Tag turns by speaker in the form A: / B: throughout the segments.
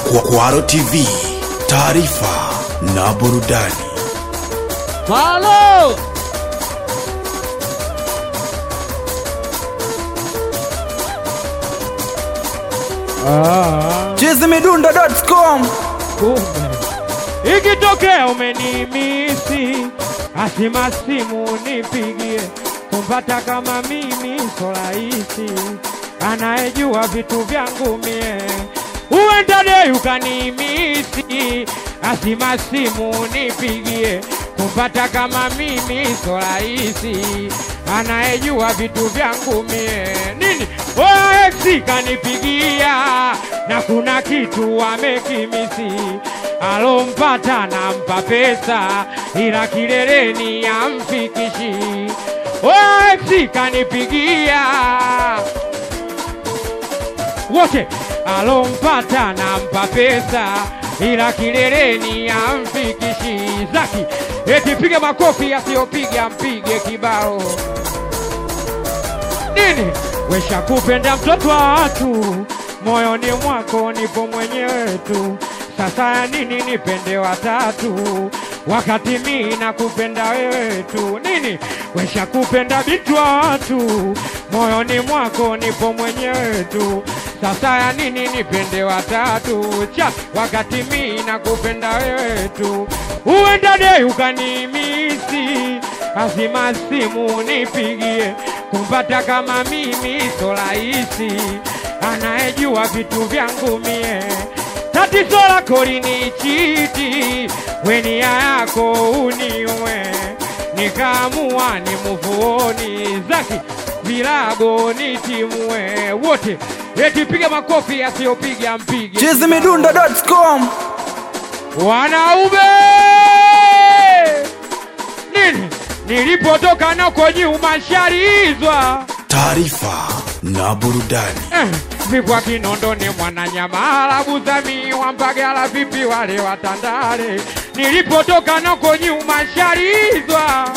A: Kwaro TV, taarifa na burudani.
B: Halo! Ah,
C: chizimidundo.com
B: kumbe. Ikitokea umenimisi, asima simu nipigie, kumpata kama mimi so rahisi, anayejua vitu vyangu mie, huenda dei ukanimisi, asima simu nipigie, kumpata kama mimi so rahisi, anayejua vitu vyangu mie nini OX kanipigia na kuna kitu amekimisi alompata nampa pesa ila kileleni amfikishi OX kanipigia wote alompata nampa pesa ila kileleni amfikishi zaki eti piga makofi asiyopiga mpige kibao nini wesha kupenda mtoto wa watu moyoni mwako nipo mwenyewe tu sasa ya nini nipende watatu wakati mi nakupenda wewe tu nini wesha kupenda bintu wa watu moyoni mwako nipo mwenyewe tu sasa ya nini nipende watatu cha wakati mi nakupenda wewe tu uenda dei ukanimisi azima simu nipigie kumpata kama mimi so rahisi anayejua vitu vyangu mie tatizo lako linichiti weni yako uniwe nikaamua ni muvuoni zaki vilago nitimue wote eti piga makofi asiyopiga mpige
C: chizimidundo.com
B: wanaume nini nilipotoka nako nyuma sharizwa
A: Taarifa na burudani.
B: eh, vipwa kinondoni mwananyamala buzami wampagala vipi wale watandale nilipotoka nako nyuma sharizwa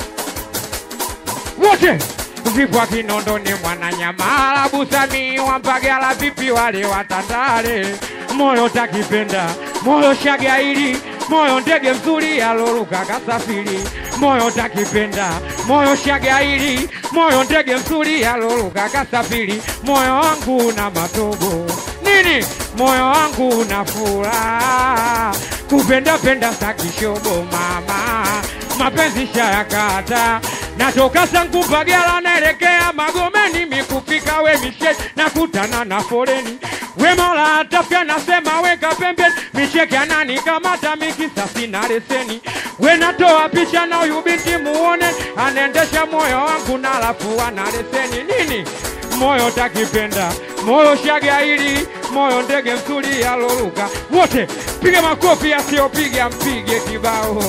B: wote vipwa kinondoni mwananyamala busami wampagala vipi wale watandale moyo takipenda moyo shagaili moyo ndege mzuri aloruka kasafiri moyo takipenda moyo shagaili moyo ndege mzuri aloruka kasafiri moyo wangu na matobo nini moyo wangu na furaha kupenda penda sakishobo mama mapenzi shayakata natoka sangu Mbagala naelekea Magomeni mikufika we mishe nakutana na foreni we mola atafya nasema weka pembeni micheke anani kamata mikisasi na leseni we natoa picha na huyu binti muone anaendesha moyo wangu na alafu ana leseni nini moyo takipenda moyo shagaili moyo ndege mzuri aloruka wote piga makofi asiyopiga mpige kibao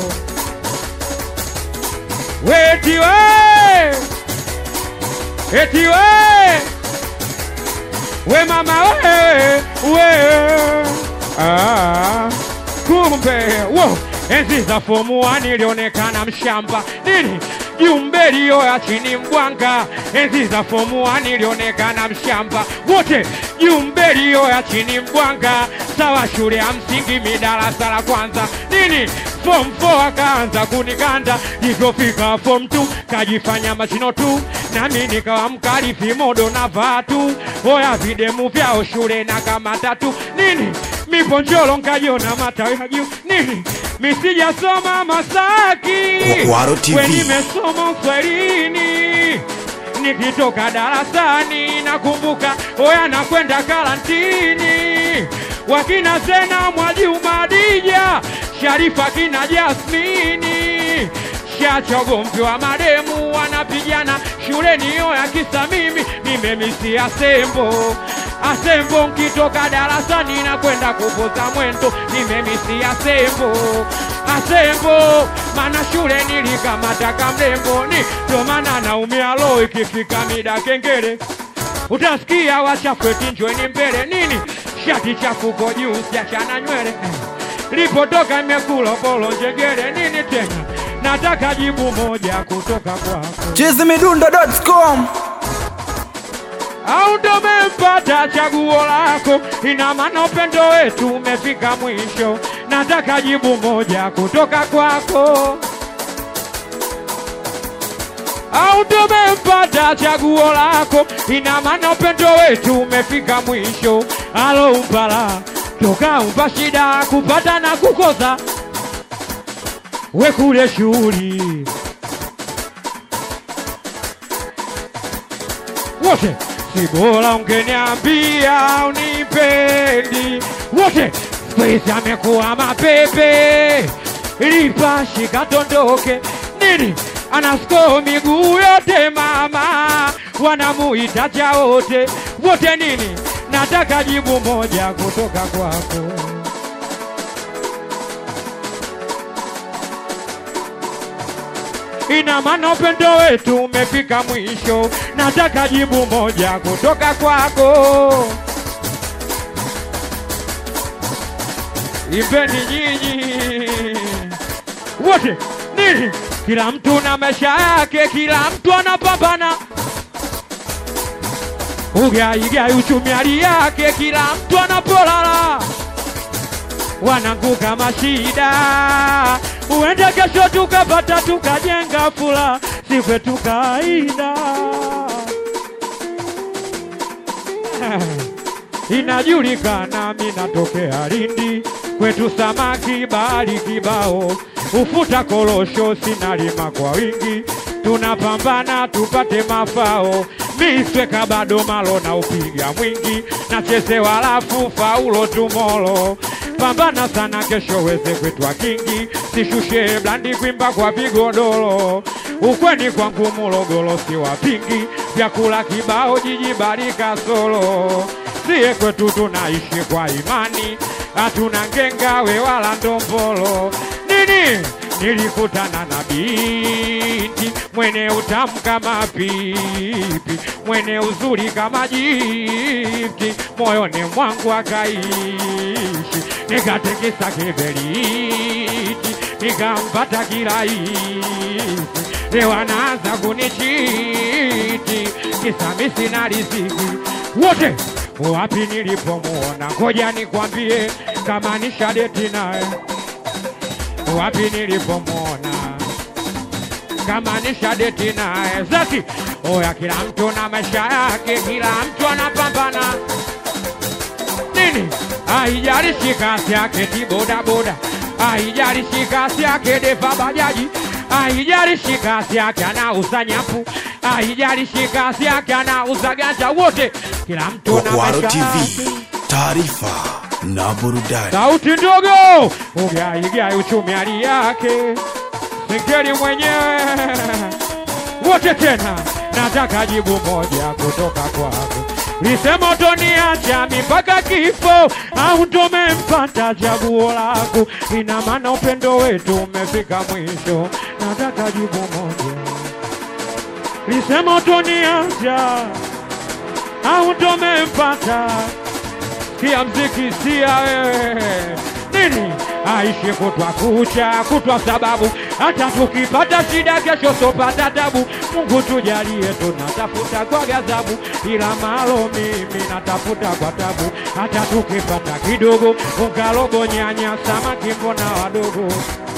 B: Weti we! Eti we! We mama we! We! Ah, kumbe wo enzi za fomu one ilionekana mshamba nini jumbe liyo ya chini mbwanga enzi za fomu one ilionekana mshamba wote jumbe liyo ya chini mbwanga sawa shule ya msingi midarasa la kwanza nini form 4 akaanza kunikanda ilivyofika form 2 kajifanya mashino tu nami nikawa mkali vimodo na vatu oya videmu vyao shule na kama tatu nini miponjolo nkajiona matawi ya juu nini misijasoma Masaki
A: Kwaro TV.
B: we nimesoma Uswahilini nikitoka darasani nakumbuka oya nakwenda karantini wakina Zena Mwajuma Dija Sharifa kina Jasmini shachogomvi wa mademu wanapigana shuleni oya kisa mimi nimemisia sembo asembo nkitoka darasani na kwenda kupoza mwendo nimemisia sembo asembo mana shule nilikamata kamlembo ni ndo maana naumia lo ikifika mida kengele utasikia wachafweti njweni mbele nini shati chafuko juu siachana nywele lipotoka imekula polo njegere nini tena nataka jibu moja kutoka kwako
C: chizimidundo.com
B: au ndo mempata umempata chaguo lako, ina maana upendo wetu umefika mwisho. Nataka jibu moja kutoka kwako au tumempata chaguo lako, ina maana upendo wetu umefika mwisho. Alo umpala toka umpa shida kupata na kukosa, we kule shughuli wote, si bora ungeniambia unipendi wote, squeeze amekuwa mapepe, lipashi katondoke nini anasko miguu yote mama, wanamuita cha wote wote nini, nataka jibu moja kutoka kwako. Ina maana upendo wetu umefika mwisho, nataka jibu moja kutoka kwako. Imbeni nyinyi wote nini, kila mtu na maisha yake, kila mtu anapambana ugaigai uchumi hali yake, kila mtu anapolala wananguka mashida, uende kesho tukapata tukajenga fula, si kwetu kaida inajulikana, mi natokea Lindi, kwetu samaki bahari kibao, ufuta korosho sinalima kwa wingi, tunapambana tupate mafao, misweka bado malo na upiga mwingi, nacheze walafu faulo tumolo pambana sana kesho weze kwetwa kingi, sishushe blandi kwimba kwa vigodoro, ukweni kwangu Morogoro si wapingi, vyakula kibao jiji barika solo, siye kwetu tunaishi kwa imani, hatuna ngengawe wala ndombolo nini nilikutana na binti mwene utamu kama pipi, mwene uzuri kama jifti, moyoni mwangu akaishi, nikatikisa kiberiti, nikampata kirahisi, leo anaanza kunichiti, kisa mi sina riziki wote wapi nilipomuona, ngoja nikwambie kama nishadeti naye wapi nilipomwona kama nishadeti naye zaki oya, kila mtu na maisha yake, kila mtu anapambana nini, haijalishi kasi yake tibodaboda, haijalishi kasi yake defa bajaji, haijalishi kasi yake anauza nyapu, haijalishi kasi yake anauza ganja, wote kila mtu na
A: Kwaro
B: maisha
A: TV,
B: yake.
A: taarifa na burudani.
B: sauti ndogo, ugaigai uchumi hali yake, singeli mwenyewe wote tena, nataka jibu moja kutoka kwako. Lisema utoniacha mi mpaka kifo, au tumempata chaguo lako? Ina maana upendo wetu umefika mwisho, nataka jibu moja. Lisema utoniacha, au tumempata kia mziki sia wewe nini aishi kutwa kucha kutwa sababu hata tukipata shida kesho sopata tabu mungu tujalie tunatafuta kwa gazabu ila malo mimi natafuta kwa tabu hata tukipata kidogo ungalobo nyanya samaki mbona wadogo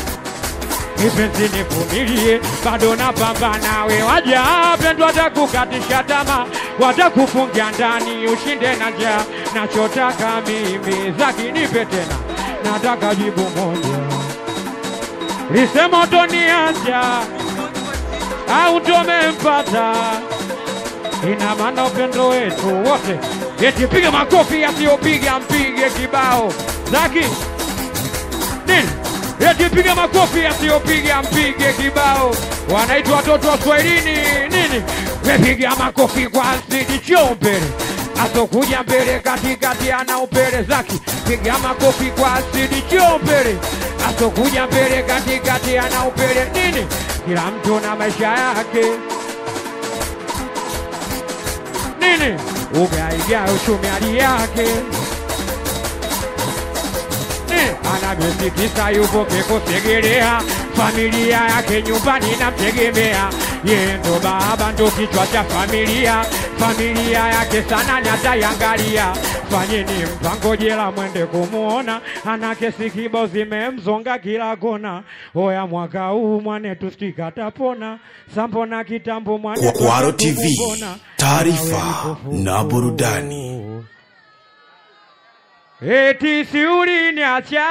B: kipenzi nivumilie, bado napambana. We waja pendwa, watakukatisha tamaa, watakufungia ndani, ushinde na njaa. Nachotaka mimi zaki nipe tena, nataka jibu moja, lisema utoniacha au tumempata ina maana upendo wetu wote, eti piga makofi, yasiyopiga mpige kibao zaki nini eti piga makofi yasiyopiga mpige kibao wanaitwa watoto wa swahilini nini wepiga makofi kwa asidi chio mbele asokuja mbele katikati ana upele zaki piga makofi kwa asidi chio mbele asokuja mbele katikati ana upele nini kila mtu na maisha yake nini ugaiga uchumi hali yake Eh, anavyosikisa yupo kikosegelea, familia yake nyumbani namtegemea, yeye ndo baba ndo kichwa cha familia familia yake sana nyataiangalia fanyeni mpango jela mwende kumuona ana kesi kibao zimemzonga kila kona oya mwaka huu mwanetu stikatapona sambo na kitambo mwanetu
A: Kwaro TV,
B: atakupona.
A: taarifa
B: Awe kipofu.
A: na burudani.
B: Eti si uliniacha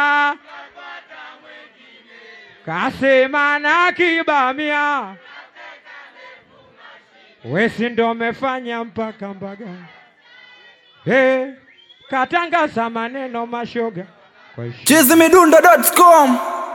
B: kasema na kibamia, wesi ndo mefanya mpaka mbaga hey, katangaza maneno mashoga kwa heshima.
C: chizimidundo.com